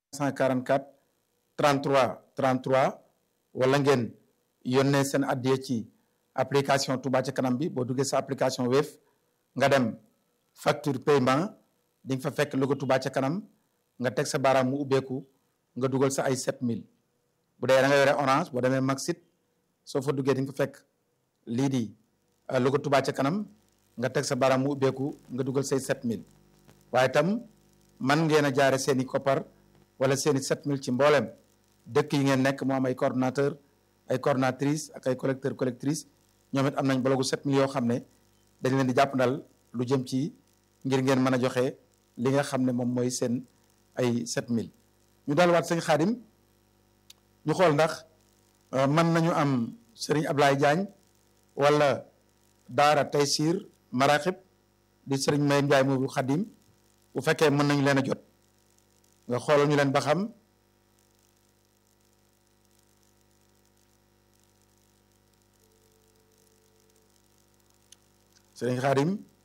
144 33 33 wala ngeen yónnee seen addiya ci application Touba ca kanam bi boo duggee sa application Wave nga dem facture paiement di nga fa fekk logo Touba ca kanam nga teg sa baaraam mu ubbeeku nga dugal sa ay 7000 bu dee da nga yore orange boo demee Maxit soo fa duggee di nga fa fekk lii di logo Touba ca kanam nga teg sa baaraam mu ubbeeku nga dugal say 7000 waaye itam man ngeen a jaare seen i koppar wala seen i 7000 ci mboolem dëkk yi ngeen nekk moo am ay coordonnateur ay coordonnatrice ak ay collecteur collectrice ñoom it am nañ bologu 7000 yoo xam ne dañ leen di jàpp ndal lu jëm ci ngir ngeen mën a joxe li nga xam ne moom mooy seen ay 7000 ñu dalwaat sëñ Xaadim ñu xool ndax mën nañu am sëriñ Ablaye Diagne wala Daara Taysir Maraqib di sëriñ May Ndiaye moobu Xadim bu fekkee mën nañu leen a jot nga xoolal ñu leen ba xam sëriñ Xaadim